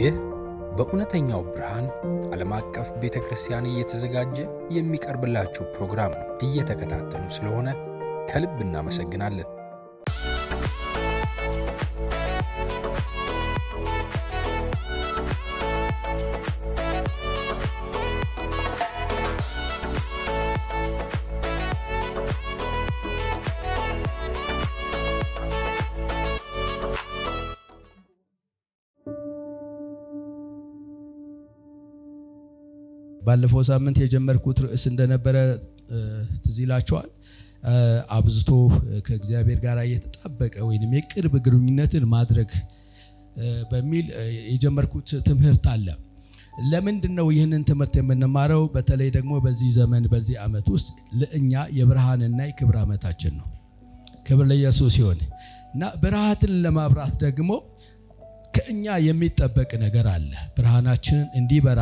ይህ በእውነተኛው ብርሃን ዓለም አቀፍ ቤተ ክርስቲያን እየተዘጋጀ የሚቀርብላችሁ ፕሮግራም ነው። እየተከታተሉ ስለሆነ ከልብ እናመሰግናለን። ባለፈው ሳምንት የጀመርኩት ርዕስ እንደነበረ ትዝ ይላችኋል። አብዝቶ ከእግዚአብሔር ጋር የተጣበቀ ወይም የቅርብ ግንኙነትን ማድረግ በሚል የጀመርኩት ትምህርት አለ። ለምንድን ነው ይህንን ትምህርት የምንማረው? በተለይ ደግሞ በዚህ ዘመን በዚህ ዓመት ውስጥ ለእኛ የብርሃንና የክብር ዓመታችን ነው። ክብር ለኢየሱስ ሲሆን እና ብርሃትን ለማብራት ደግሞ ከእኛ የሚጠበቅ ነገር አለ። ብርሃናችንን እንዲበራ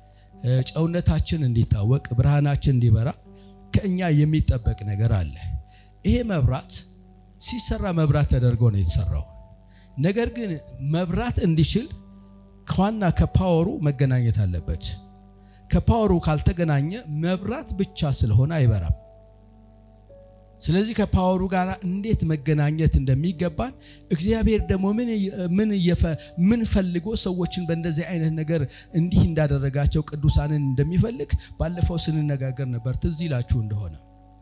ጨውነታችን እንዲታወቅ ብርሃናችን እንዲበራ ከእኛ የሚጠበቅ ነገር አለ። ይሄ መብራት ሲሰራ መብራት ተደርጎ ነው የተሰራው። ነገር ግን መብራት እንዲችል ከዋና ከፓወሩ መገናኘት አለበት። ከፓወሩ ካልተገናኘ መብራት ብቻ ስለሆነ አይበራም። ስለዚህ ከፓወሩ ጋር እንዴት መገናኘት እንደሚገባን እግዚአብሔር ደግሞ ምን ምን ፈልጎ ሰዎችን በእንደዚህ አይነት ነገር እንዲህ እንዳደረጋቸው ቅዱሳንን እንደሚፈልግ ባለፈው ስንነጋገር ነበር። ትዝ ይላችሁ እንደሆነ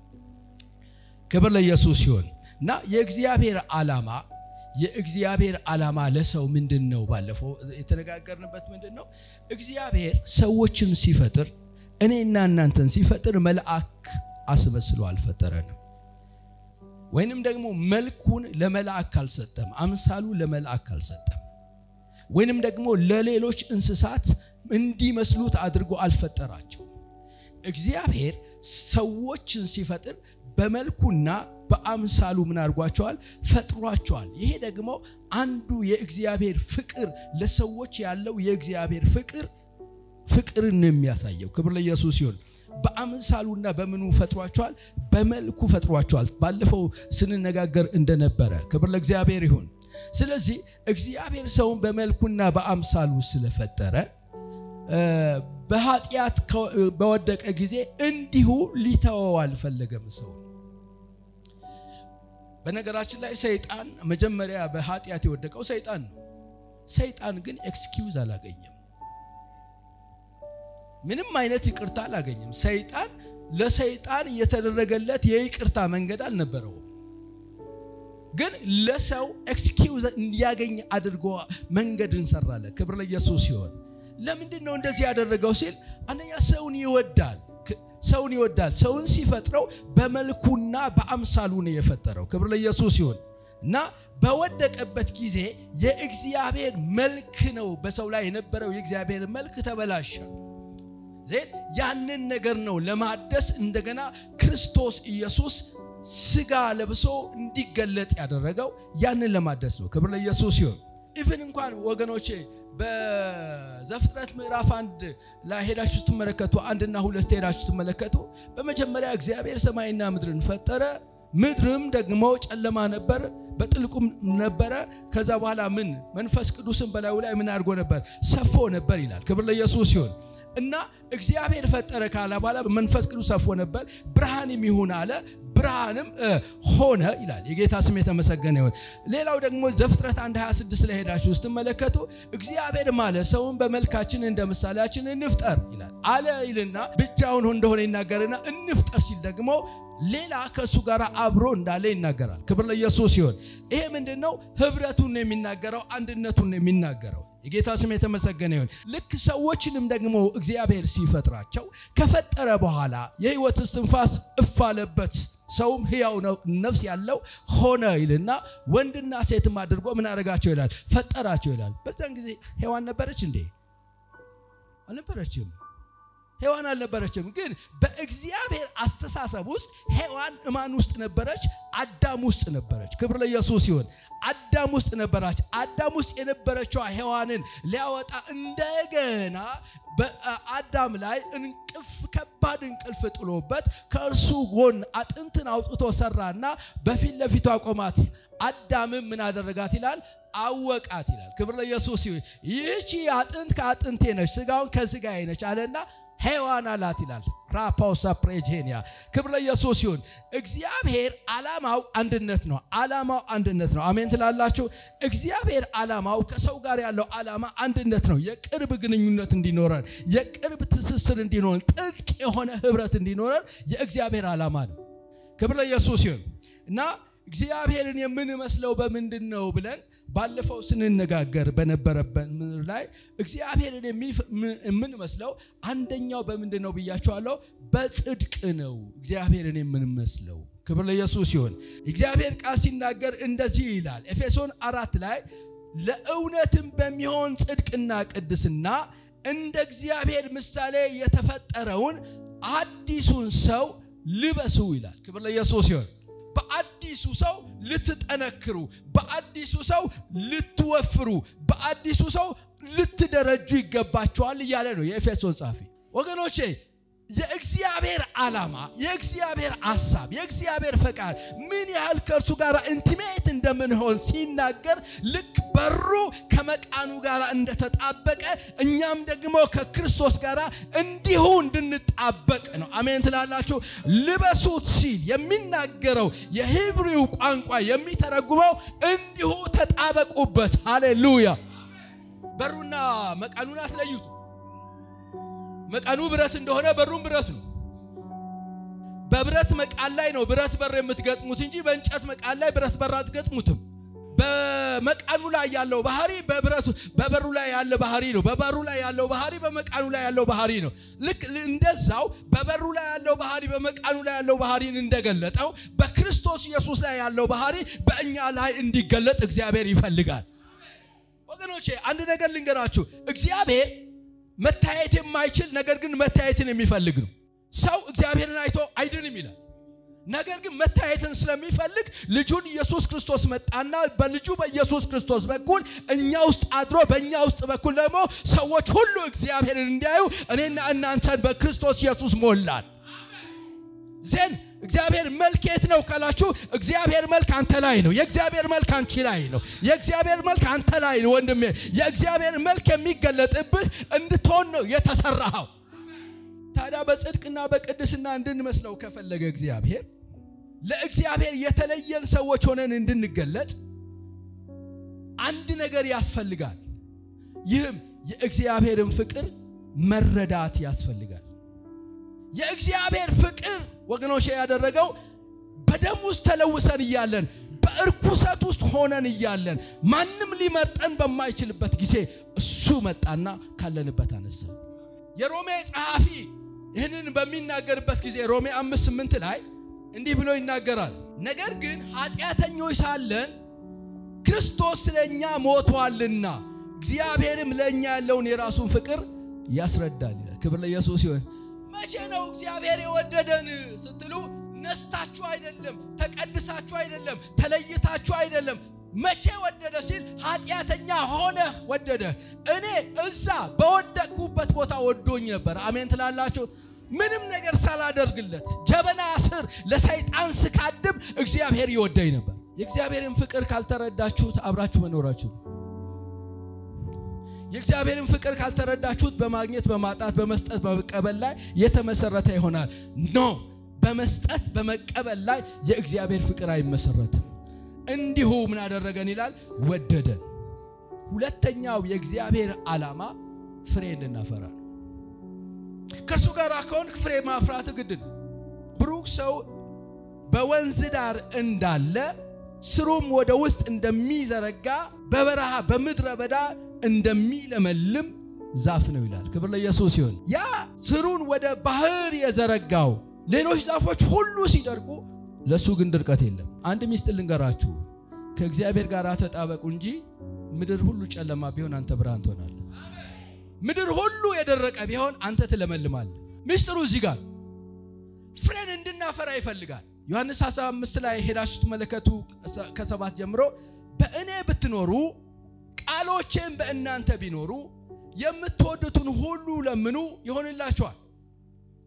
ክብር ለኢየሱስ ሲሆን እና የእግዚአብሔር ዓላማ የእግዚአብሔር ዓላማ ለሰው ምንድን ነው? ባለፈው የተነጋገርንበት ምንድን ነው? እግዚአብሔር ሰዎችን ሲፈጥር እኔና እናንተን ሲፈጥር መልአክ አስመስሎ አልፈጠረንም። ወይንም ደግሞ መልኩን ለመልአክ አልሰጠም፣ አምሳሉ ለመልአክ አልሰጠም። ወይንም ደግሞ ለሌሎች እንስሳት እንዲመስሉት አድርጎ አልፈጠራቸው። እግዚአብሔር ሰዎችን ሲፈጥር በመልኩና በአምሳሉ ምን አድርጓቸዋል? ፈጥሯቸዋል። ይሄ ደግሞ አንዱ የእግዚአብሔር ፍቅር ለሰዎች ያለው የእግዚአብሔር ፍቅር ፍቅርን የሚያሳየው ክብር ለኢየሱስ ሲሆን በአምሳሉና በምኑ ፈጥሯቸዋል? በመልኩ ፈጥሯቸዋል። ባለፈው ስንነጋገር እንደነበረ ክብር ለእግዚአብሔር ይሁን። ስለዚህ እግዚአብሔር ሰውን በመልኩና በአምሳሉ ስለፈጠረ በኃጢአት በወደቀ ጊዜ እንዲሁ ሊተወው አልፈለገም ሰው። በነገራችን ላይ ሰይጣን መጀመሪያ በኃጢአት የወደቀው ሰይጣን ነው። ሰይጣን ግን ኤክስኪውዝ አላገኘም። ምንም አይነት ይቅርታ አላገኘም። ሰይጣን ለሰይጣን የተደረገለት የይቅርታ መንገድ አልነበረውም። ግን ለሰው ኤክስኪውዝ እንዲያገኝ አድርጎ መንገድ እንሰራለን። ክብር ለኢየሱስ ሲሆን ለምንድን ነው እንደዚህ ያደረገው ሲል አንደኛ ሰውን ይወዳል። ሰውን ይወዳል። ሰውን ሲፈጥረው በመልኩና በአምሳሉ ነው የፈጠረው። ክብር ለኢየሱስ ሲሆን እና በወደቀበት ጊዜ የእግዚአብሔር መልክ ነው በሰው ላይ የነበረው የእግዚአብሔር መልክ ተበላሸ። ዜን ያንን ነገር ነው ለማደስ እንደገና ክርስቶስ ኢየሱስ ስጋ ለብሶ እንዲገለጥ ያደረገው ያንን ለማደስ ነው። ክብር ለኢየሱስ ሲሆን ኢቭን እንኳን ወገኖቼ በዘፍጥረት ምዕራፍ አንድ ላይ ሄዳችሁ ስትመለከቱ አንድና ሁለት ሄዳችሁ ስትመለከቱ በመጀመሪያ እግዚአብሔር ሰማይና ምድርን ፈጠረ። ምድርም ደግሞ ጨለማ ነበር፣ በጥልቁም ነበረ። ከዛ በኋላ ምን መንፈስ ቅዱስን በላዩ ላይ ምን አድርጎ ነበር? ሰፎ ነበር ይላል። ክብር ለኢየሱስ ሲሆን እና እግዚአብሔር ፈጠረ ካለ በኋላ መንፈስ ቅዱስ ሰፎ ነበር። ብርሃንም ይሁን አለ፣ ብርሃንም ሆነ ይላል። የጌታ ስም የተመሰገነ ይሁን። ሌላው ደግሞ ዘፍጥረት 1 26 ላይ ሄዳችሁ ስትመለከቱ እግዚአብሔር ማለት ሰውን በመልካችን እንደ ምሳሌያችን እንፍጠር ይላል አለ ይልና ብቻውን እንደሆነ ይናገርና እንፍጠር ሲል ደግሞ ሌላ ከእሱ ጋር አብሮ እንዳለ ይናገራል። ክብር ለኢየሱስ ሲሆን ይሄ ምንድን ነው? ህብረቱን ነው የሚናገረው፣ አንድነቱን ነው የሚናገረው። የጌታ ስም የተመሰገነ ይሁን። ልክ ሰዎችንም ደግሞ እግዚአብሔር ሲፈጥራቸው ከፈጠረ በኋላ የህይወት እስትንፋስ እፍ አለበት፣ ሰውም ህያው ነፍስ ያለው ሆነ ይልና ወንድና ሴትም አድርጎ ምን አደረጋቸው ይላል? ፈጠራቸው ይላል። በዛን ጊዜ ሔዋን ነበረች እንዴ? አልነበረችም። ሔዋን አልነበረችም። ግን በእግዚአብሔር አስተሳሰብ ውስጥ ሔዋን እማን ውስጥ ነበረች? አዳም ውስጥ ነበረች። ክብር ለኢየሱስ ይሁን። አዳም ውስጥ ነበራች። አዳም ውስጥ የነበረችዋ ሔዋንን ሊያወጣ እንደገና በአዳም ላይ እንቅፍ ከባድ ከባድ እንቅልፍ ጥሎበት ከእርሱ ጎን አጥንትን አውጥቶ ሰራና በፊት ለፊቱ አቆማት። አዳምም ምን አደረጋት ይላል? አወቃት ይላል። ክብር ለኢየሱስ ይሁን። ይህቺ አጥንት ከአጥንቴ ነች፣ ስጋውን ከስጋዬ ነች አለና ሔዋን አላት ይላል። ራፓውሳ ፕሬጄኒያ ክብር ለኢየሱስ ይሁን። እግዚአብሔር ዓላማው አንድነት ነው። ዓላማው አንድነት ነው። አሜን ትላላችሁ። እግዚአብሔር ዓላማው ከሰው ጋር ያለው ዓላማ አንድነት ነው። የቅርብ ግንኙነት እንዲኖረን፣ የቅርብ ትስስር እንዲኖረን፣ ጥልቅ የሆነ ህብረት እንዲኖረን የእግዚአብሔር ዓላማ ነው። ክብር ለኢየሱስ ይሁን እና እግዚአብሔርን የምንመስለው በምንድን ነው ብለን ባለፈው ስንነጋገር በነበረበት ምድር ላይ እግዚአብሔርን የምንመስለው አንደኛው በምንድን ነው ብያቸዋለሁ። በጽድቅ ነው እግዚአብሔርን የምንመስለው። ክብር ለኢየሱስ ሲሆን እግዚአብሔር ቃል ሲናገር እንደዚህ ይላል ኤፌሶን አራት ላይ ለእውነትም በሚሆን ጽድቅና ቅድስና እንደ እግዚአብሔር ምሳሌ የተፈጠረውን አዲሱን ሰው ልበሱ ይላል። ክብር ለኢየሱስ ሲሆን በአዲሱ ሰው ልትጠነክሩ፣ በአዲሱ ሰው ልትወፍሩ፣ በአዲሱ ሰው ልትደረጁ ይገባቸዋል እያለ ነው የኤፌሶን ጻፊ። ወገኖቼ የእግዚአብሔር ዓላማ፣ የእግዚአብሔር ሐሳብ፣ የእግዚአብሔር ፈቃድ ምን ያህል ከእርሱ ጋር ኢንቲሜት እንደምንሆን ሲናገር ልክ በሩ ከመቃኑ ጋር እንደተጣበቀ እኛም ደግሞ ከክርስቶስ ጋር እንዲሁ እንድንጣበቅ ነው። አሜን ትላላችሁ። ልበሱት ሲል የሚናገረው የሂብሪው ቋንቋ የሚተረጉመው እንዲሁ ተጣበቁበት። ሃሌሉያ። በሩና መቃኑን አትለዩት። መቃኑ ብረት እንደሆነ በሩም ብረት ነው። በብረት መቃን ላይ ነው ብረት በር የምትገጥሙት እንጂ በእንጨት መቃን ላይ ብረት በር አትገጥሙትም። በመቃኑ ላይ ያለው ባህሪ በብረቱ በበሩ ላይ ያለ ባህሪ ነው። በበሩ ላይ ያለው ባህሪ በመቃኑ ላይ ያለው ባህሪ ነው። ልክ እንደዛው በበሩ ላይ ያለው ባህሪ በመቃኑ ላይ ያለው ባህሪን እንደገለጠው በክርስቶስ ኢየሱስ ላይ ያለው ባህሪ በእኛ ላይ እንዲገለጥ እግዚአብሔር ይፈልጋል። ወገኖቼ አንድ ነገር ልንገራችሁ። እግዚአብሔር መታየት የማይችል ነገር ግን መታየትን የሚፈልግ ነው። ሰው እግዚአብሔርን አይቶ አይድንም ይላል። ነገር ግን መታየትን ስለሚፈልግ ልጁን ኢየሱስ ክርስቶስ መጣና በልጁ በኢየሱስ ክርስቶስ በኩል እኛ ውስጥ አድሮ በእኛ ውስጥ በኩል ደግሞ ሰዎች ሁሉ እግዚአብሔርን እንዲያዩ እኔና እናንተን በክርስቶስ ኢየሱስ ሞላል። ዜን እግዚአብሔር መልክ የት ነው ካላችሁ፣ እግዚአብሔር መልክ አንተ ላይ ነው። የእግዚአብሔር መልክ አንቺ ላይ ነው። የእግዚአብሔር መልክ አንተ ላይ ነው ወንድሜ። የእግዚአብሔር መልክ የሚገለጥብህ እንድትሆን ነው የተሰራኸው። ታዲያ በጽድቅና በቅድስና እንድንመስለው ከፈለገ እግዚአብሔር ለእግዚአብሔር የተለየን ሰዎች ሆነን እንድንገለጥ አንድ ነገር ያስፈልጋል። ይህም የእግዚአብሔርን ፍቅር መረዳት ያስፈልጋል። የእግዚአብሔር ፍቅር ወገኖቼ ያደረገው በደም ውስጥ ተለውሰን እያለን በእርኩሰት ውስጥ ሆነን እያለን ማንም ሊመርጠን በማይችልበት ጊዜ እሱ መጣና ካለንበት አነሳ። የሮሜ ጸሐፊ ይህንን በሚናገርበት ጊዜ ሮሜ አምስት ስምንት ላይ እንዲህ ብሎ ይናገራል። ነገር ግን ኃጢአተኞች ሳለን ክርስቶስ ስለ እኛ ሞቷልና እግዚአብሔርም ለእኛ ያለውን የራሱን ፍቅር ያስረዳል ይላል። ክብር ለኢየሱስ ይሁን። መቼ ነው እግዚአብሔር የወደደን ስትሉ ነስታችሁ አይደለም፣ ተቀድሳችሁ አይደለም፣ ተለይታችሁ አይደለም። መቼ ወደደ ሲል ኃጢአተኛ ሆነህ ወደደ። እኔ እዛ በወደቅኩበት ቦታ ወዶኝ ነበር። አሜን ትላላችሁ። ምንም ነገር ሳላደርግለት ጀበና ስር ለሰይጣን ስካድም እግዚአብሔር ይወደኝ ነበር። የእግዚአብሔርን ፍቅር ካልተረዳችሁት አብራችሁ መኖራችሁ የእግዚአብሔርን ፍቅር ካልተረዳችሁት በማግኘት በማጣት በመስጠት በመቀበል ላይ የተመሰረተ ይሆናል። ኖ በመስጠት በመቀበል ላይ የእግዚአብሔር ፍቅር አይመሰረትም። እንዲሁ ምን አደረገን ይላል ወደደን። ሁለተኛው የእግዚአብሔር ዓላማ ፍሬ እንድናፈራ ነው። ከእርሱ ጋር ከሆንክ ፍሬ ማፍራት ግድ ነው። ብሩክ ሰው በወንዝ ዳር እንዳለ ስሩም ወደ ውስጥ እንደሚዘረጋ በበረሃ በምድረ በዳ እንደሚለመልም ዛፍ ነው ይላል። ክብር ለኢየሱስ ይሁን። ያ ስሩን ወደ ባህር የዘረጋው ሌሎች ዛፎች ሁሉ ሲደርቁ ለሱ ግን ድርቀት የለም። አንድ ሚስጥር ልንገራችሁ፣ ከእግዚአብሔር ጋር ተጣበቁ እንጂ ምድር ሁሉ ጨለማ ቢሆን አንተ ብርሃን ትሆናለህ። ምድር ሁሉ የደረቀ ቢሆን አንተ ትለመልማለህ። ሚስጥሩ እዚህ ጋር ፍሬን እንድናፈራ ይፈልጋል። ዮሐንስ 15 ላይ ሄዳችሁ ስትመለከቱ ከሰባት ጀምሮ በእኔ ብትኖሩ ቃሎቼም በእናንተ ቢኖሩ የምትወዱትን ሁሉ ለምኑ ይሆንላችኋል።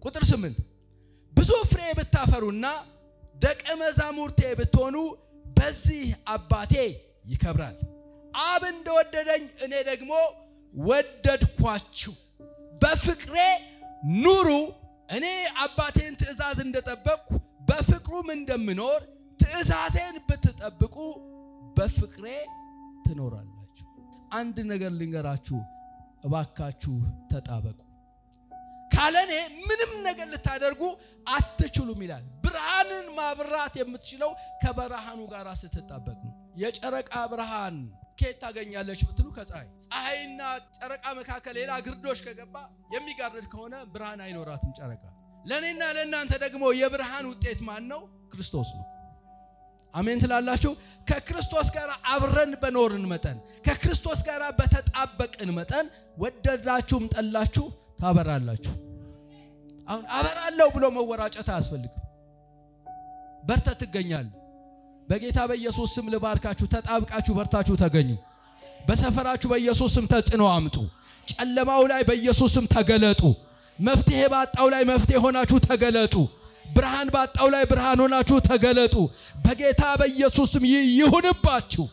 ቁጥር ስምንት ብዙ ፍሬ ብታፈሩና ደቀ መዛሙርቴ ብትሆኑ በዚህ አባቴ ይከብራል። አብ እንደወደደኝ እኔ ደግሞ ወደድኳችሁ፣ በፍቅሬ ኑሩ። እኔ አባቴን ትእዛዝ እንደጠበቅኩ በፍቅሩም እንደምኖር ትእዛዜን ብትጠብቁ በፍቅሬ ትኖራላችሁ። አንድ ነገር ልንገራችሁ፣ እባካችሁ ተጣበቁ። ካለኔ ምንም ነገር ልታደርጉ አትችሉም ይላል። ብርሃንን ማብራት የምትችለው ከብርሃኑ ጋር ስትጣበቅ ነው። የጨረቃ ብርሃን ከየት ታገኛለች ብትሉ ከፀሐይ። ፀሐይና ጨረቃ መካከል ሌላ ግርዶሽ ከገባ የሚጋርድ ከሆነ ብርሃን አይኖራትም ጨረቃ። ለእኔና ለእናንተ ደግሞ የብርሃን ውጤት ማን ነው? ክርስቶስ ነው። አሜን ትላላችሁ። ከክርስቶስ ጋር አብረን በኖርን መጠን ከክርስቶስ ጋር በተጣበቅን መጠን ወደዳችሁም ጠላችሁ ታበራላችሁ። አሁን አበራለሁ ብሎ መወራጨት አያስፈልግም። በርተህ ትገኛለህ። በጌታ በኢየሱስ ስም ልባርካችሁ። ተጣብቃችሁ በርታችሁ ተገኙ። በሰፈራችሁ በኢየሱስ ስም ተጽዕኖ አምጡ። ጨለማው ላይ በኢየሱስ ስም ተገለጡ። መፍትሄ ባጣው ላይ መፍትሄ ሆናችሁ ተገለጡ። ብርሃን ባጣው ላይ ብርሃን ሆናችሁ ተገለጡ። በጌታ በኢየሱስ ስም ይህ ይሁንባችሁ።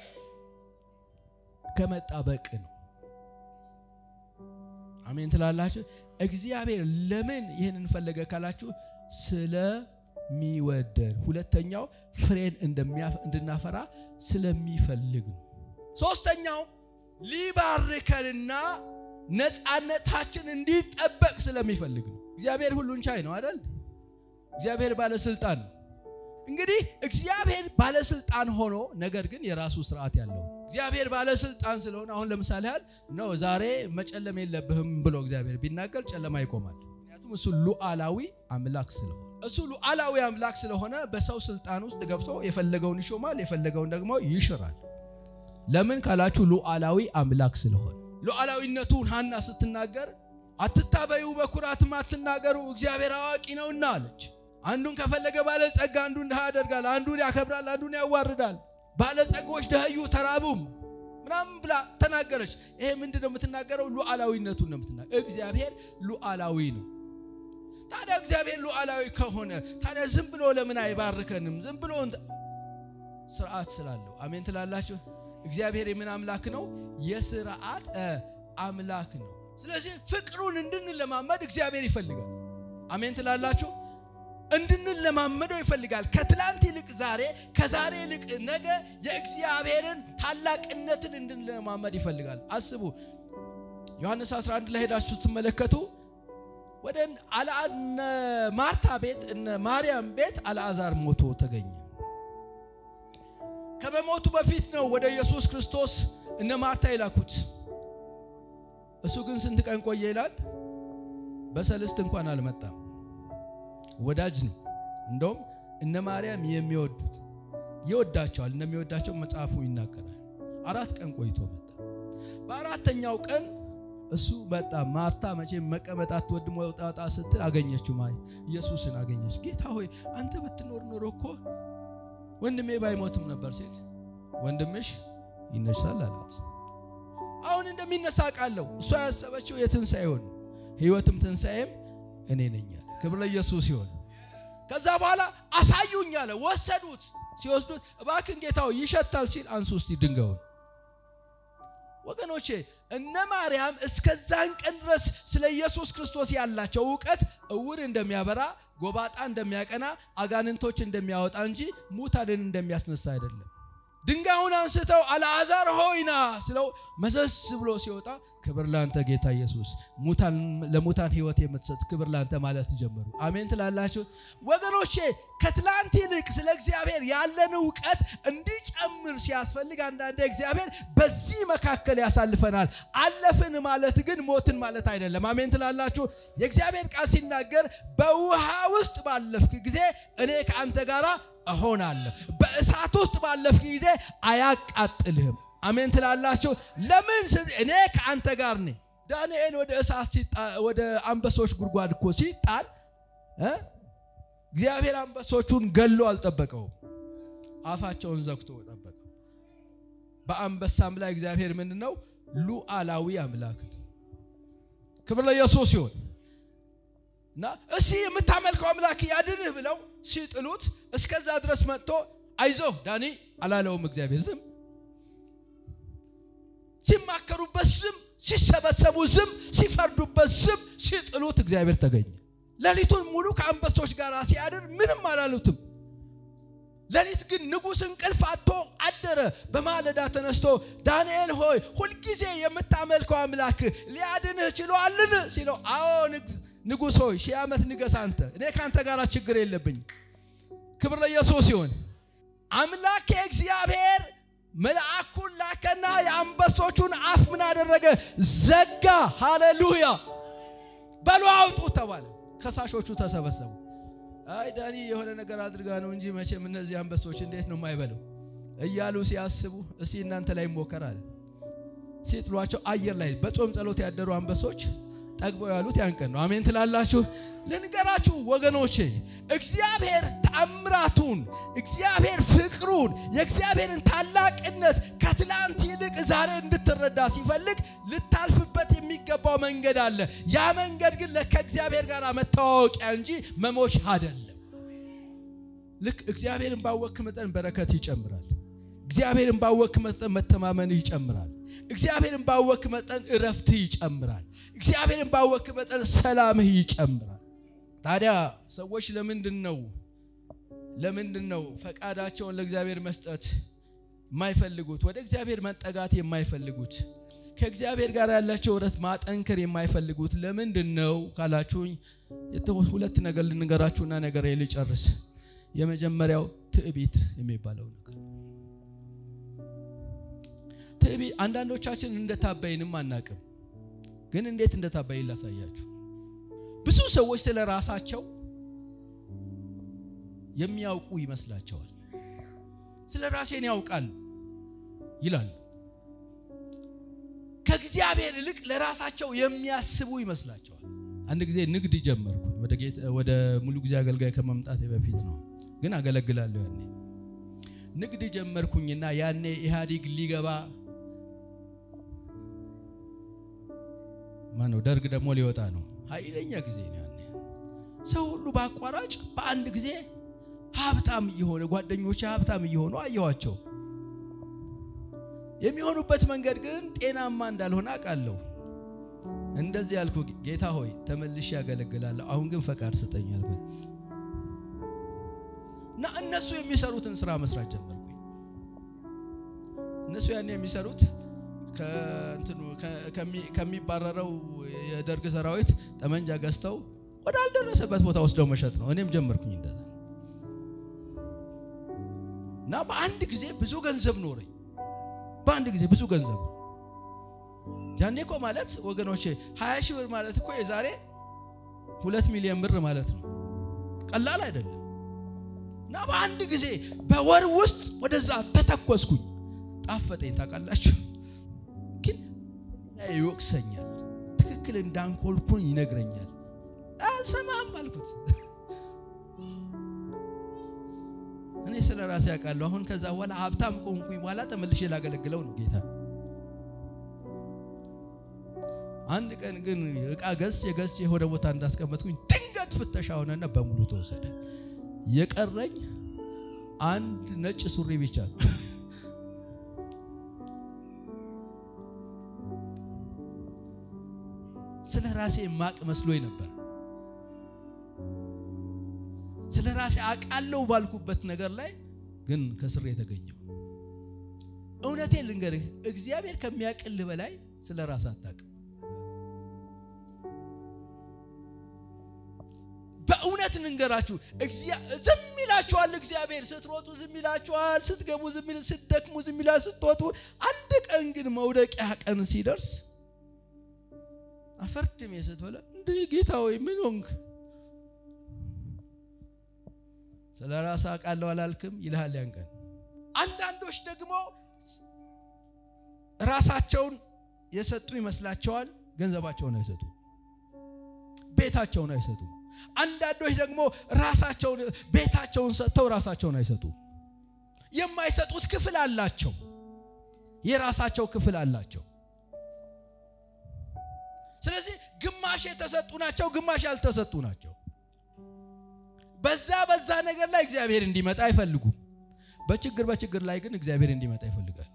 ከመጣበቅ ነው። አሜን ትላላችሁ። እግዚአብሔር ለምን ይህንን ፈለገ ካላችሁ ስለሚወደን፣ ሁለተኛው ፍሬን እንድናፈራ ስለሚፈልግ ነው። ሶስተኛው ሊባርከንና ነፃነታችን እንዲጠበቅ ስለሚፈልግ ነው። እግዚአብሔር ሁሉን ቻይ ነው አይደል? እግዚአብሔር ባለስልጣን ነው። እንግዲህ እግዚአብሔር ባለስልጣን ሆኖ ነገር ግን የራሱ ስርዓት ያለው እግዚአብሔር ባለስልጣን ስለሆነ አሁን ለምሳሌ ያህል ነው ዛሬ መጨለም የለብህም ብሎ እግዚአብሔር ቢናገር ጨለማ ይቆማል። ምክንያቱም እሱ ሉዓላዊ አምላክ ስለሆነ እሱ ሉዓላዊ አምላክ ስለሆነ በሰው ስልጣን ውስጥ ገብቶ የፈለገውን ይሾማል፣ የፈለገውን ደግሞ ይሽራል። ለምን ካላችሁ ሉዓላዊ አምላክ ስለሆነ ሉዓላዊነቱን ሐና ስትናገር አትታበዩ፣ በኩራትም አትናገሩ፣ እግዚአብሔር አዋቂ ነውና አለች። አንዱን ከፈለገ ባለጸጋ አንዱን ድሃ ያደርጋል፣ አንዱን ያከብራል፣ አንዱን ያዋርዳል። ባለጸጎች ደህዩ ተራቡም ምናምን ብላ ተናገረች። ይሄ ምንድን ነው የምትናገረው? ሉዓላዊነቱን ነው የምትናገረው። እግዚአብሔር ሉዓላዊ ነው። ታዲያ እግዚአብሔር ሉዓላዊ ከሆነ ታዲያ ዝም ብሎ ለምን አይባርከንም? ዝም ብሎ ስርዓት ስላለው። አሜን ትላላችሁ። እግዚአብሔር የምን አምላክ ነው? የስርዓት አምላክ ነው። ስለዚህ ፍቅሩን እንድንለማመድ እግዚአብሔር ይፈልጋል። አሜን ትላላችሁ። እንድንለማመደው ይፈልጋል። ከትላንት ይልቅ ዛሬ፣ ከዛሬ ይልቅ ነገ የእግዚአብሔርን ታላቅነትን እንድንለማመድ ይፈልጋል። አስቡ። ዮሐንስ 11 ላይ ሄዳችሁ ስትመለከቱ ወደ እነ ማርታ ቤት እነ ማርያም ቤት አልዓዛር ሞቶ ተገኘ። ከመሞቱ በፊት ነው ወደ ኢየሱስ ክርስቶስ እነ ማርታ የላኩት። እሱ ግን ስንት ቀን ቆየ ይላል? በሰልስት እንኳን አልመጣም። ወዳጅ ነው። እንደውም እነ ማርያም የሚወዱት ይወዳቸዋል፣ እንደሚወዳቸው መጽሐፉ ይናገራል። አራት ቀን ቆይቶ መጣ። በአራተኛው ቀን እሱ መጣ። ማርታ መቼም መቀመጥ አትወድም፣ ወጣጣ ስትል አገኘችው። ማ ኢየሱስን አገኘች። ጌታ ሆይ አንተ ብትኖር ኖሮ እኮ ወንድሜ ባይሞትም ነበር ሲል ወንድምሽ ይነሳል አላት። አሁን እንደሚነሳ ቃለው እሷ ያሰበችው የትንሣኤውን ሕይወትም ትንሣኤም እኔ ነኝ አለ። ክብር ለኢየሱስ ይሁን። ከዛ በኋላ አሳዩኝ አለ። ወሰዱት። ሲወስዱት እባክን ጌታው ይሸታል ሲል አንሱ እስቲ ድንጋዩን። ወገኖቼ እነ ማርያም እስከዛን ቀን ድረስ ስለ ኢየሱስ ክርስቶስ ያላቸው እውቀት እውር እንደሚያበራ፣ ጎባጣ እንደሚያቀና፣ አጋንንቶች እንደሚያወጣ እንጂ ሙታንን እንደሚያስነሳ አይደለም። ድንጋዩን አንስተው አልዓዛር ሆይና ስለው መዘስ ብሎ ሲወጣ ክብር ላንተ ጌታ ኢየሱስ፣ ለሙታን ሕይወት የምትሰጥ ክብር ላንተ ማለት ጀመሩ። አሜን ትላላችሁ ወገኖቼ። ከትላንት ይልቅ ስለ እግዚአብሔር ያለን እውቀት እንዲጨምር ሲያስፈልግ አንዳንዴ እግዚአብሔር በዚህ መካከል ያሳልፈናል። አለፍን ማለት ግን ሞትን ማለት አይደለም። አሜን ትላላችሁ። የእግዚአብሔር ቃል ሲናገር በውሃ ውስጥ ባለፍክ ጊዜ እኔ ከአንተ ጋር እሆናለሁ፣ በእሳት ውስጥ ባለፍክ ጊዜ አያቃጥልህም። አሜን ትላላችሁ። ለምን እኔ ከአንተ ጋር ነኝ። ዳንኤል ወደ እሳት ወደ አንበሶች ጉድጓድ እኮ ሲጣል እግዚአብሔር አንበሶቹን ገሎ አልጠበቀውም፣ አፋቸውን ዘግቶ ጠበቀው። በአንበሳም ላይ እግዚአብሔር ምንድን ነው? ሉዓላዊ አምላክ ነው። ክብር ለኢየሱስ ይሁን። እና እስቲ የምታመልከው አምላክ ያድንህ ብለው ሲጥሉት እስከዛ ድረስ መጥቶ አይዞህ ዳኒ አላለውም። እግዚአብሔር ዝም ሲማከሩበት ዝም፣ ሲሰበሰቡ ዝም፣ ሲፈርዱበት ዝም፣ ሲጥሉት እግዚአብሔር ተገኘ። ሌሊቱን ሙሉ ከአንበሶች ጋር ሲያድር ምንም አላሉትም። ሌሊት ግን ንጉሥ እንቅልፍ አጥቶ አደረ። በማለዳ ተነስቶ ዳንኤል ሆይ ሁልጊዜ የምታመልከው አምላክ ሊያድንህ ችሏልን? ሲለው አዎ ንጉሥ ሆይ ሺህ ዓመት ንገስ አንተ፣ እኔ ከአንተ ጋር ችግር የለብኝ። ክብር ለኢየሱስ ይሁን። አምላክ እግዚአብሔር መልአኩን ላከና የአንበሶቹን አፍ ምን አደረገ? ዘጋ። ሃሌሉያ! በሉ አውጡ ተባለ። ከሳሾቹ ተሰበሰቡ። አይ ዳኒ የሆነ ነገር አድርጋ ነው እንጂ መቼም እነዚህ አንበሶች እንዴት ነው የማይበለው እያሉ ሲያስቡ እስቲ እናንተ ላይ ሞከር አለ። ሲጥሏቸው አየር ላይ በጾም ጸሎት ያደሩ አንበሶች ጠግበው ያሉት ያን ቀን ነው። አሜን ትላላችሁ? ልንገራችሁ ወገኖቼ፣ እግዚአብሔር ተአምራቱን፣ እግዚአብሔር ፍቅሩን፣ የእግዚአብሔርን ታላቅነት ከትላንት ይልቅ ዛሬ እንድትረዳ ሲፈልግ ልታልፍበት የሚገባው መንገድ አለ። ያ መንገድ ግን ከእግዚአብሔር ጋር መታወቂያ እንጂ መሞች አይደለም። ልክ እግዚአብሔርን ባወክ መጠን በረከት ይጨምራል። እግዚአብሔርን ባወክ መጠን መተማመንህ ይጨምራል። እግዚአብሔርን ባወክ መጠን እረፍትህ ይጨምራል። እግዚአብሔርን ባወክ መጠን ሰላምህ ይጨምራል። ታዲያ ሰዎች ለምንድን ነው ለምንድን ነው ፈቃዳቸውን ለእግዚአብሔር መስጠት የማይፈልጉት? ወደ እግዚአብሔር መጠጋት የማይፈልጉት? ከእግዚአብሔር ጋር ያላቸው ኅብረት ማጠንከር የማይፈልጉት ለምንድን ነው ካላችሁኝ፣ ሁለት ነገር ልንገራችሁና ነገር ልጨርስ። የመጀመሪያው ትዕቢት የሚባለው ነገር ትዕቢት አንዳንዶቻችን እንደታበይንም አናቅም፣ ግን እንዴት እንደታበይን ላሳያችሁ። ብዙ ሰዎች ስለ ራሳቸው የሚያውቁ ይመስላቸዋል። ስለ ራሴን ያውቃል ይላሉ። ከእግዚአብሔር ይልቅ ለራሳቸው የሚያስቡ ይመስላቸዋል። አንድ ጊዜ ንግድ ጀመርኩኝ። ወደ ሙሉ ጊዜ አገልጋይ ከመምጣቴ በፊት ነው፣ ግን አገለግላለሁ። ያኔ ንግድ ጀመርኩኝና ያኔ ኢህአዴግ ሊገባ ማነው ደርግ ደግሞ ሊወጣ ነው። ኃይለኛ ጊዜ ነው ያኔ። ሰው ሁሉ በአቋራጭ በአንድ ጊዜ ሀብታም እየሆነ ጓደኞች ሀብታም እየሆኑ አየኋቸው። የሚሆኑበት መንገድ ግን ጤናማ እንዳልሆነ አውቃለሁ። እንደዚህ ያልኩ ጌታ ሆይ ተመልሼ ያገለግላለሁ፣ አሁን ግን ፈቃድ ስጠኝ አልኩት እና እነሱ የሚሰሩትን ስራ መስራት ጀመርኩኝ። እነሱ ያኔ የሚሰሩት ከሚባረረው የደርግ ሰራዊት ጠመንጃ ገዝተው ወዳልደረሰበት ቦታ ወስደው መሸጥ ነው። እኔም ጀመርኩኝ እንደዛ እና በአንድ ጊዜ ብዙ ገንዘብ ኖረኝ። በአንድ ጊዜ ብዙ ገንዘብ ያኔ እኮ ማለት ወገኖቼ ሀያ ሺህ ብር ማለት እኮ የዛሬ ሁለት ሚሊዮን ብር ማለት ነው። ቀላል አይደለም። እና በአንድ ጊዜ በወር ውስጥ ወደዛ ተተኮስኩኝ። ጣፈጠኝ። ታውቃላችሁ ግን ይወቅሰኛል። ትክክል እንዳንኮልኩኝ ይነግረኛል። አልሰማህም አልኩት። እኔ ስለ ራሴ ያውቃለሁ። አሁን ከዛ በኋላ ሀብታም ቆንኩኝ በኋላ ተመልሼ ላገለግለው ነው ጌታ። አንድ ቀን ግን እቃ ገዝቼ ገዝቼ የሆነ ቦታ እንዳስቀመጥኩኝ ድንገት ፍተሻ ሆነና በሙሉ ተወሰደ። የቀረኝ አንድ ነጭ ሱሪ ብቻ ነው። ስለ ራሴ ማቅ መስሎኝ ነበር። ስለ ራሴ አውቃለሁ ባልኩበት ነገር ላይ ግን ከስር የተገኘው እውነቴን ልንገርህ፣ እግዚአብሔር ከሚያቅልህ በላይ ስለ ራስ አታውቅም። በእውነት ልንገራችሁ፣ ዝም ይላችኋል። እግዚአብሔር ስትሮጡ ዝም ይላችኋል፣ ስትገቡ ዝም ይላል፣ ስትደክሙ ዝም ይላል፣ ስትወጡ። አንድ ቀን ግን መውደቂያ ቀን ሲደርስ አፈርድሜ ስትበላ እንደ ጌታ ወይ ምን ሆንክ? ስለ ራስ አውቃለሁ አላልክም ይልሃል ያን ቀን። አንዳንዶች ደግሞ ራሳቸውን የሰጡ ይመስላቸዋል፣ ገንዘባቸውን አይሰጡ፣ ቤታቸውን አይሰጡ። አንዳንዶች ደግሞ ራሳቸውን ቤታቸውን ሰጥተው ራሳቸውን አይሰጡ። የማይሰጡት ክፍል አላቸው፣ የራሳቸው ክፍል አላቸው። ስለዚህ ግማሽ የተሰጡ ናቸው፣ ግማሽ ያልተሰጡ ናቸው። በዛ በዛ ነገር ላይ እግዚአብሔር እንዲመጣ አይፈልጉም። በችግር በችግር ላይ ግን እግዚአብሔር እንዲመጣ ይፈልጋል።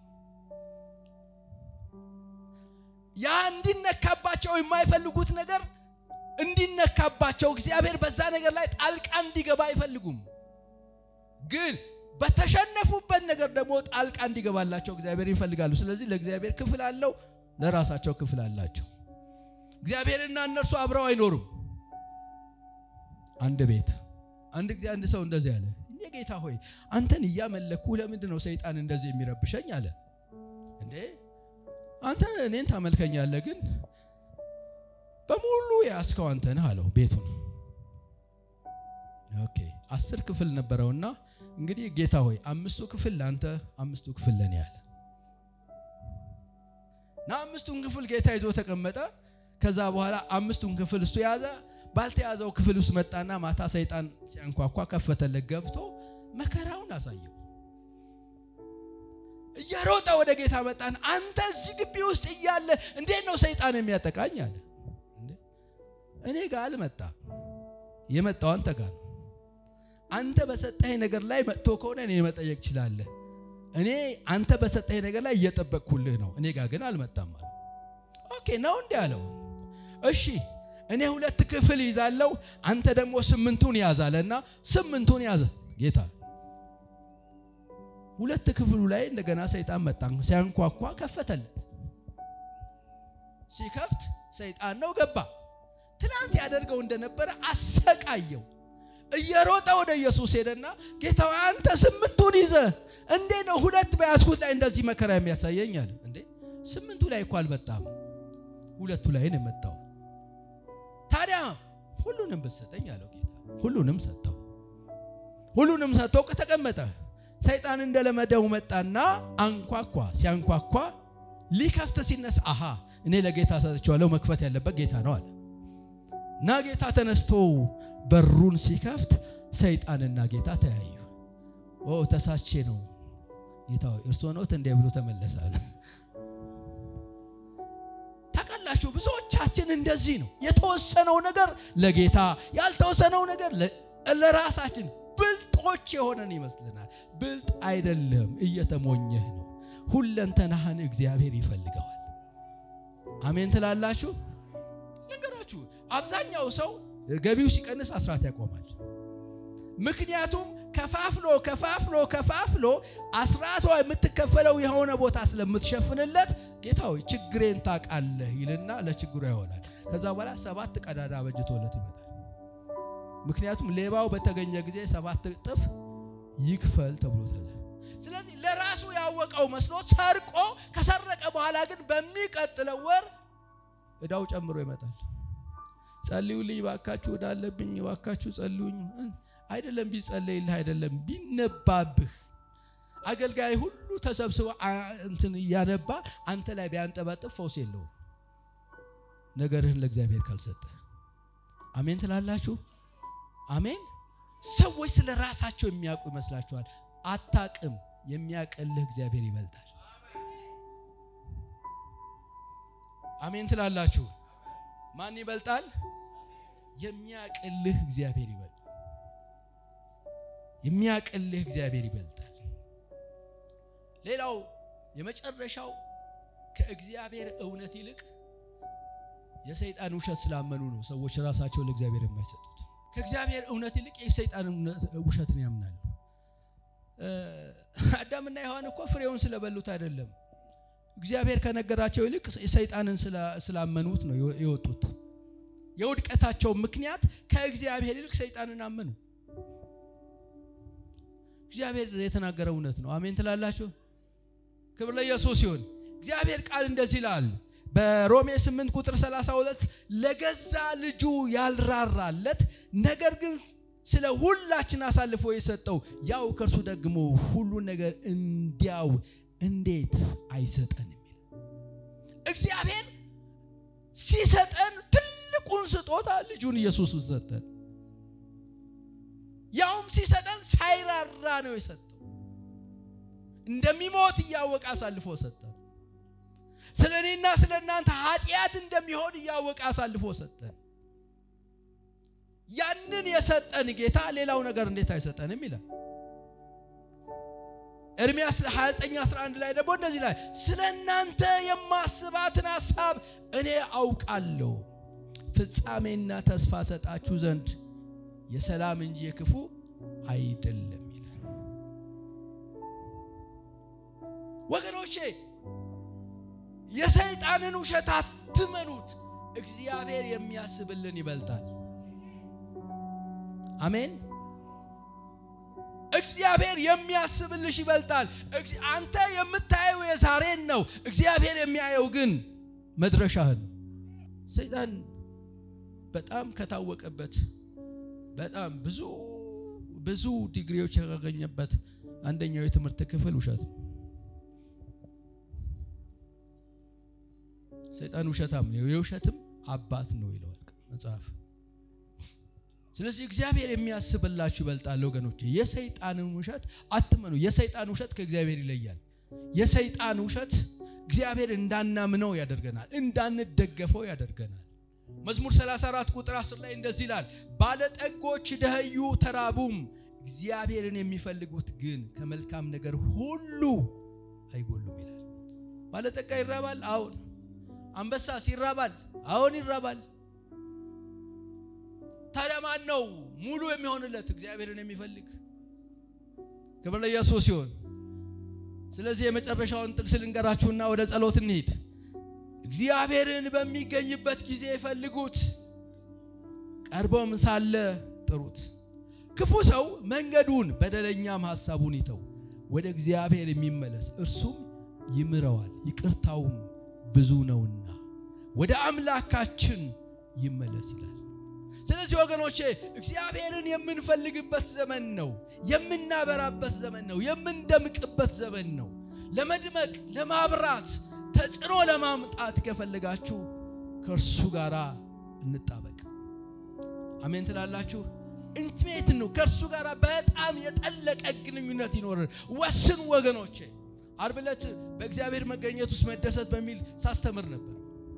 ያ እንዲነካባቸው የማይፈልጉት ነገር እንዲነካባቸው እግዚአብሔር በዛ ነገር ላይ ጣልቃ እንዲገባ አይፈልጉም። ግን በተሸነፉበት ነገር ደግሞ ጣልቃ እንዲገባላቸው እግዚአብሔር ይፈልጋሉ። ስለዚህ ለእግዚአብሔር ክፍል አለው፣ ለራሳቸው ክፍል አላቸው። እግዚአብሔርና እነርሱ አብረው አይኖሩም። አንድ ቤት አንድ ጊዜ አንድ ሰው እንደዚህ አለ፣ እኔ ጌታ ሆይ አንተን እያመለኩ ለምንድን ነው ሰይጣን እንደዚህ የሚረብሸኝ አለ። እንዴ አንተ እኔን ታመልከኛለህ፣ ግን በሙሉ የያዝከው አንተ ነህ አለው ቤቱን። ኦኬ አስር ክፍል ነበረውና እንግዲህ ጌታ ሆይ አምስቱ ክፍል ለአንተ፣ አምስቱ ክፍል ለእኔ አለ እና አምስቱን ክፍል ጌታ ይዞ ተቀመጠ። ከዛ በኋላ አምስቱን ክፍል እሱ ያዘ። ባልተያዘው ክፍል ውስጥ መጣና ማታ ሰይጣን ሲያንኳኳ ከፈተለት። ገብቶ መከራውን አሳየው። እየሮጠ ወደ ጌታ መጣን። አንተ እዚህ ግቢ ውስጥ እያለ እንዴት ነው ሰይጣን የሚያጠቃኝ አለ። እኔ ጋር አልመጣ የመጣው አንተ ጋር ነው። አንተ በሰጠኸኝ ነገር ላይ መጥቶ ከሆነ እኔ መጠየቅ ትችላለህ። እኔ አንተ በሰጠኸኝ ነገር ላይ እየጠበቅኩልህ ነው። እኔ ጋር ግን አልመጣም አለ። ኦኬ ነው እንዲህ አለው። እሺ እኔ ሁለት ክፍል ይዛለሁ፣ አንተ ደግሞ ስምንቱን ያዛለና ስምንቱን ያዘ ጌታ። ሁለት ክፍሉ ላይ እንደገና ሰይጣን መጣ። ሲያንኳኳ ከፈተለት። ሲከፍት ሰይጣን ነው ገባ። ትናንት ያደርገው እንደነበረ አሰቃየው። እየሮጠ ወደ ኢየሱስ ሄደና ጌታ አንተ ስምንቱን ይዘ እንዴ ነው ሁለት በያዝኩት ላይ እንደዚህ መከራ የሚያሳየኝ አለ። እንዴ ስምንቱ ላይ እኮ አልመጣም፣ ሁለቱ ላይ ነው የመጣው። ታዲያ ሁሉንም ብትሰጠኝ አለው ጌታ። ሁሉንም ሰጠው። ሁሉንም ሰጠው፣ ተቀመጠ። ሰይጣን እንደለመደው መጣና አንኳኳ። ሲያንኳኳ ሊከፍት ሲነሳ አሃ እኔ ለጌታ ሰጥቼዋለሁ፣ መክፈት ያለበት ጌታ ነው አለ እና ጌታ ተነስቶ በሩን ሲከፍት ሰይጣንና ጌታ ተያዩ። ኦ ተሳቼ ነው ጌታ እርሶ ነዎት እንዴ ብሎ ተመለሳለ። ታውቃላችሁ ብዙዎቻችን እንደዚህ ነው። የተወሰነው ነገር ለጌታ ያልተወሰነው ነገር ለራሳችን ብልጦች የሆነን ይመስልናል። ብልጥ አይደለም፣ እየተሞኘህ ነው። ሁለንተናህን እግዚአብሔር ይፈልገዋል። አሜን ትላላችሁ? ነገራችሁ አብዛኛው ሰው ገቢው ሲቀንስ አስራት ያቆማል። ምክንያቱም ከፋፍሎ ከፋፍሎ ከፋፍሎ አስራቷ የምትከፈለው የሆነ ቦታ ስለምትሸፍንለት ጌታ ሆይ ችግሬን ታውቃለህ ይልና ለችግሩ ይሆናል። ከዛ በኋላ ሰባት ቀዳዳ በጅቶለት ይመጣል። ምክንያቱም ሌባው በተገኘ ጊዜ ሰባት እጥፍ ይክፈል ተብሎ ተለ ስለዚህ ለራሱ ያወቀው መስሎ ሰርቆ ከሰረቀ በኋላ ግን በሚቀጥለው ወር እዳው ጨምሮ ይመጣል። ጸልዩልኝ ባካችሁ፣ እዳለብኝ ባካችሁ ጸልዩኝ። አይደለም ቢጸለይልህ አይደለም ቢነባብህ አገልጋይ ሁሉ ተሰብስበ እንትን እያነባ አንተ ላይ ቢያንጠባጥብ ፈውስ የለውም። ነገርህን ለእግዚአብሔር ካልሰጠ አሜን ትላላችሁ። አሜን። ሰዎች ስለ ራሳቸው የሚያውቁ ይመስላችኋል። አታቅም። የሚያቀልህ እግዚአብሔር ይበልጣል። አሜን ትላላችሁ። ማን ይበልጣል? የሚያቅልህ እግዚአብሔር ይበልጣል። የሚያቅልህ እግዚአብሔር ይበልጣል። ሌላው የመጨረሻው ከእግዚአብሔር እውነት ይልቅ የሰይጣን ውሸት ስላመኑ ነው ሰዎች ራሳቸውን ለእግዚአብሔር የማይሰጡት። ከእግዚአብሔር እውነት ይልቅ የሰይጣን ውሸትን ያምናሉ። አዳምና ሔዋን እኮ ፍሬውን ስለበሉት አይደለም፣ እግዚአብሔር ከነገራቸው ይልቅ ሰይጣንን ስላመኑት ነው የወጡት። የውድቀታቸው ምክንያት ከእግዚአብሔር ይልቅ ሰይጣንን አመኑ። እግዚአብሔር የተናገረው እውነት ነው። አሜን ትላላችሁ። ክብር ለኢየሱስ ይሁን። እግዚአብሔር ቃል እንደዚህ ይላል በሮሜ 8 ቁጥር 32 ለገዛ ልጁ ያልራራለት ነገር ግን ስለ ሁላችን አሳልፎ የሰጠው ያው ከእርሱ ደግሞ ሁሉን ነገር እንዲያው እንዴት አይሰጠን የሚል እግዚአብሔር ሲሰጠን ትልቁን ስጦታ ልጁን ኢየሱስን ሰጠን። ያውም ሲሰጠን ሳይራራ ነው የሰጠው። እንደሚሞት እያወቀ አሳልፎ ሰጠን። ስለ እኔና ስለ እናንተ ኃጢአት እንደሚሆን እያወቀ አሳልፎ ሰጠን። ያንን የሰጠን ጌታ ሌላው ነገር እንዴት አይሰጠንም ይላል። ኤርምያስ 29 11 ላይ ደግሞ እንደዚህ ላይ ስለ እናንተ የማስባትን ሐሳብ እኔ አውቃለሁ ፍጻሜና ተስፋ ሰጣችሁ ዘንድ የሰላም እንጂ የክፉ አይደለም ይላል። ወገኖቼ የሰይጣንን ውሸት አትመኑት። እግዚአብሔር የሚያስብልን ይበልጣል። አሜን። እግዚአብሔር የሚያስብልሽ ይበልጣል። አንተ የምታየው የዛሬን ነው። እግዚአብሔር የሚያየው ግን መድረሻህን። ሰይጣን በጣም ከታወቀበት በጣም ብዙ ብዙ ዲግሪዎች ያገኘበት አንደኛው የትምህርት ክፍል ውሸት ነው። ሰይጣን ውሸታም ነው፣ የውሸትም አባት ነው ይለዋል መጽሐፍ። ስለዚህ እግዚአብሔር የሚያስብላችሁ ይበልጣል ወገኖች። የሰይጣንን ውሸት አትመኑ። የሰይጣን ውሸት ከእግዚአብሔር ይለያል። የሰይጣን ውሸት እግዚአብሔር እንዳናምነው ያደርገናል፣ እንዳንደገፈው ያደርገናል። መዝሙር 34 ቁጥር 10 ላይ እንደዚህ ይላል፣ ባለጠጎች ደኸዩ ተራቡም፣ እግዚአብሔርን የሚፈልጉት ግን ከመልካም ነገር ሁሉ አይጎሉም ይላል። ባለጠጋ ይራባል፣ አዎን። አንበሳስ ይራባል፣ አዎን ይራባል። ታዲያ ማን ነው ሙሉ የሚሆንለት? እግዚአብሔርን የሚፈልግ ክብር ለኢየሱስ ይሁን። ስለዚህ የመጨረሻውን ጥቅስ ልንገራችሁና ወደ ጸሎት እንሂድ። እግዚአብሔርን በሚገኝበት ጊዜ ፈልጉት፣ ቀርቦም ሳለ ጥሩት። ክፉ ሰው መንገዱን በደለኛም ሐሳቡን ይተው፣ ወደ እግዚአብሔር የሚመለስ እርሱም ይምረዋል፣ ይቅርታውም ብዙ ነውና ወደ አምላካችን ይመለስ ይላል። ስለዚህ ወገኖቼ እግዚአብሔርን የምንፈልግበት ዘመን ነው፣ የምናበራበት ዘመን ነው፣ የምንደምቅበት ዘመን ነው። ለመድመቅ ለማብራት ተጽዕኖ ለማምጣት ከፈለጋችሁ ከእርሱ ጋር እንጣበቅ። አሜን ትላላችሁ? ኢንቲሜት ነው። ከእርሱ ጋር በጣም የጠለቀ ግንኙነት ይኖርን። ወስኑ ወገኖቼ። ዓርብ ዕለት በእግዚአብሔር መገኘት ውስጥ መደሰት በሚል ሳስተምር ነበር።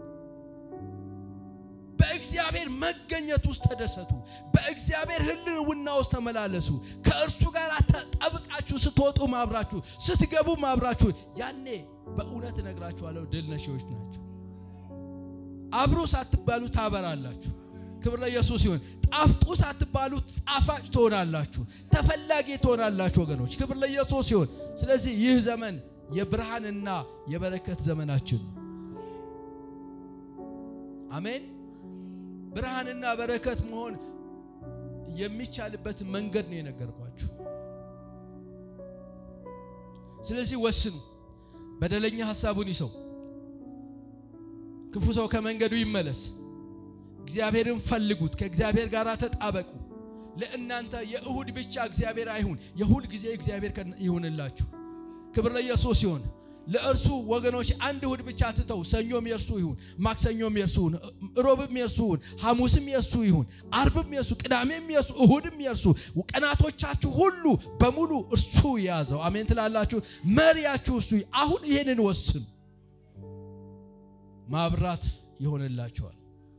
በእግዚአብሔር መገኘት ውስጥ ተደሰቱ። በእግዚአብሔር ሕልውና ውስጥ ተመላለሱ። ከእርሱ ጋር ተጠብቃችሁ ስትወጡ ማብራችሁ፣ ስትገቡ ማብራችሁ፣ ያኔ በእውነት እነግራችኋለሁ ድል ነሺዎች ናቸው። አብሩ ሳትባሉ ታበራላችሁ። ክብር ለኢየሱስ ይሁን። ጣፍጡ ሳትባሉ ጣፋጭ ትሆናላችሁ፣ ተፈላጊ ትሆናላችሁ ወገኖች። ክብር ለኢየሱስ ይሁን። ስለዚህ ይህ ዘመን የብርሃንና የበረከት ዘመናችን ነው። አሜን። ብርሃንና በረከት መሆን የሚቻልበትን መንገድ ነው የነገርኳችሁ። ስለዚህ ወስኑ። በደለኛ ሐሳቡን ይሰው፣ ክፉ ሰው ከመንገዱ ይመለስ። እግዚአብሔርን ፈልጉት፣ ከእግዚአብሔር ጋር ተጣበቁ። ለእናንተ የእሁድ ብቻ እግዚአብሔር አይሁን፣ የሁል ጊዜ እግዚአብሔር ይሁንላችሁ። ክብር ለኢየሱስ ይሁን። ለእርሱ ወገኖች አንድ እሁድ ብቻ ትተው ሰኞም የእርሱ ይሁን፣ ማክሰኞም የእርሱ ይሁን፣ ሮብም የእርሱ ይሁን፣ ሐሙስም የእርሱ ይሁን፣ አርብም የእርሱ፣ ቅዳሜም የእርሱ፣ እሁድም የእርሱ። ቀናቶቻችሁ ሁሉ በሙሉ እርሱ የያዘው። አሜን ትላላችሁ። መሪያችሁ እርሱ። አሁን ይህንን ወስኑ፣ ማብራት ይሆንላችኋል።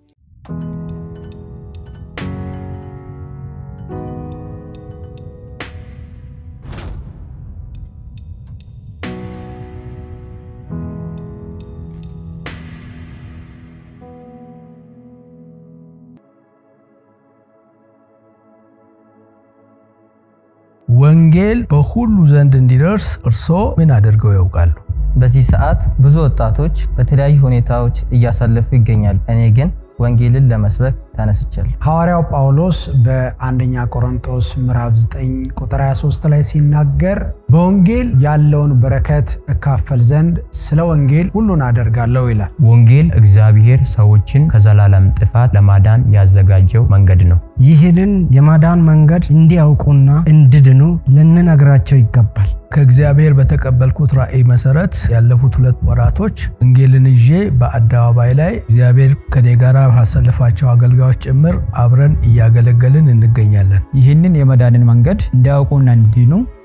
ወንጌል በሁሉ ዘንድ እንዲደርስ እርስዎ ምን አድርገው ያውቃሉ? በዚህ ሰዓት ብዙ ወጣቶች በተለያዩ ሁኔታዎች እያሳለፉ ይገኛሉ። እኔ ግን ወንጌልን ለመስበክ ተነስቻለሁ። ሐዋርያው ጳውሎስ በአንደኛ ቆሮንጦስ ምዕራፍ 9 ቁጥር 23 ላይ ሲናገር በወንጌል ያለውን በረከት እካፈል ዘንድ ስለ ወንጌል ሁሉን አደርጋለሁ ይላል። ወንጌል እግዚአብሔር ሰዎችን ከዘላለም ጥፋት ለማዳን ያዘጋጀው መንገድ ነው። ይህንን የማዳን መንገድ እንዲያውቁና እንዲድኑ ልንነግራቸው ይገባል። ከእግዚአብሔር በተቀበልኩት ራእይ መሰረት ያለፉት ሁለት ወራቶች ወንጌልን ይዤ በአደባባይ ላይ እግዚአብሔር ከኔ ጋር ባሰለፋቸው አገልጋዮች ጭምር አብረን እያገለገልን እንገኛለን። ይህንን የመዳንን መንገድ እንዲያውቁና እንዲድኑ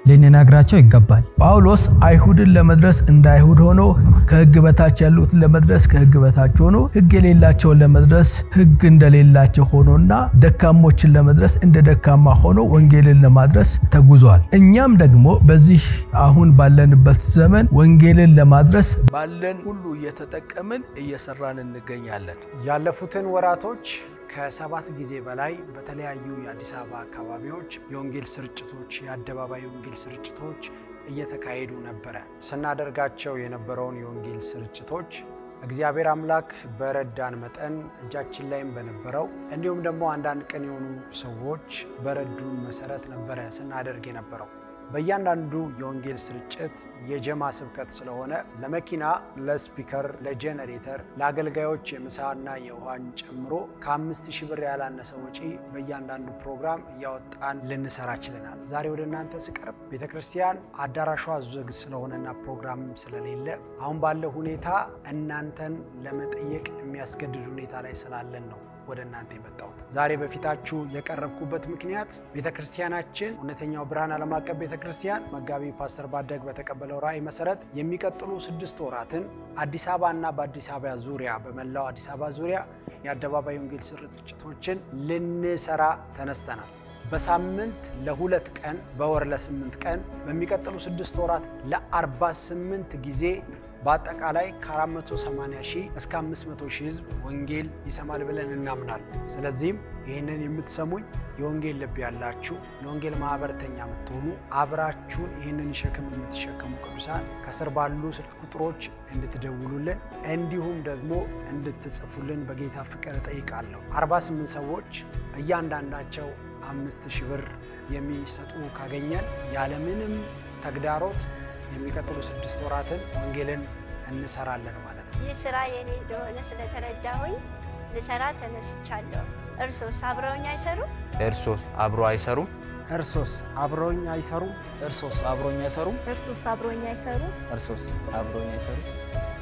ልንነግራቸው ይገባል። ጳውሎስ አይሁድን ለመድረስ እንደ አይሁድ ሆኖ ከሕግ በታች ያሉትን ለመድረስ ከሕግ በታች ሆኖ ሕግ የሌላቸውን ለመድረስ ሕግ እንደሌላቸው ሆኖና ደካሞችን ለመድረስ እንደ ደካማ ሆኖ ወንጌልን ለማድረስ ተጉዟል። እኛም ደግሞ በዚህ አሁን ባለንበት ዘመን ወንጌልን ለማድረስ ባለን ሁሉ እየተጠቀምን እየሰራን እንገኛለን። ያለፉትን ወራቶች ከሰባት ጊዜ በላይ በተለያዩ የአዲስ አበባ አካባቢዎች የወንጌል ስርጭቶች የአደባባይ የወንጌል ስርጭቶች እየተካሄዱ ነበረ። ስናደርጋቸው የነበረውን የወንጌል ስርጭቶች እግዚአብሔር አምላክ በረዳን መጠን እጃችን ላይም በነበረው እንዲሁም ደግሞ አንዳንድ ቅን የሆኑ ሰዎች በረዱን መሰረት ነበረ ስናደርግ የነበረው። በእያንዳንዱ የወንጌል ስርጭት የጀማ ስብከት ስለሆነ ለመኪና፣ ለስፒከር፣ ለጄኔሬተር፣ ለአገልጋዮች የምሳና የውሃን ጨምሮ ከአምስት ሺህ ብር ያላነሰ ወጪ በእያንዳንዱ ፕሮግራም እያወጣን ልንሰራ ችለናል። ዛሬ ወደ እናንተ ስቀርብ ቤተ ክርስቲያን አዳራሿ ዝግ ስለሆነና ፕሮግራም ስለሌለ አሁን ባለው ሁኔታ እናንተን ለመጠየቅ የሚያስገድድ ሁኔታ ላይ ስላለን ነው ወደ እናንተ የመጣሁት ዛሬ በፊታችሁ የቀረብኩበት ምክንያት ቤተ ክርስቲያናችን እውነተኛው ብርሃን ዓለም አቀፍ ቤተ ክርስቲያን መጋቢ ፓስተር ባደግ በተቀበለው ራእይ መሰረት የሚቀጥሉ ስድስት ወራትን አዲስ አበባ እና በአዲስ አበባ ዙሪያ በመላው አዲስ አበባ ዙሪያ የአደባባይ ወንጌል ስርጭቶችን ልንሰራ ተነስተናል። በሳምንት ለሁለት ቀን በወር ለስምንት ቀን በሚቀጥሉ ስድስት ወራት ለ48 ጊዜ በአጠቃላይ ከ480 ሺህ እስከ 500 ሺህ ህዝብ ወንጌል ይሰማል ብለን እናምናለን። ስለዚህም ይህንን የምትሰሙኝ የወንጌል ልብ ያላችሁ የወንጌል ማህበረተኛ የምትሆኑ አብራችሁን ይህንን ሸክም የምትሸከሙ ቅዱሳን ከስር ባሉ ስልክ ቁጥሮች እንድትደውሉልን እንዲሁም ደግሞ እንድትጽፉልን በጌታ ፍቅር እጠይቃለሁ። 48 ሰዎች እያንዳንዳቸው አምስት ሺህ ብር የሚሰጡ ካገኘን ያለምንም ተግዳሮት የሚቀጥሉ ስድስት ወራትን ወንጌልን እንሰራለን ማለት ነው። ይህ ስራ የኔ እንደሆነ ስለተረዳሁኝ ልሰራ ተነስቻለሁ። እርሶስ አብረውኝ አይሰሩም? እርሶስ አብሮ አይሰሩም? እርሶስ አብረውኝ አይሰሩም? እርሶስ አብሮኝ አይሰሩም? እርሶስ አብረውኝ አይሰሩም? እርሶስ አብሮኝ አይሰሩም?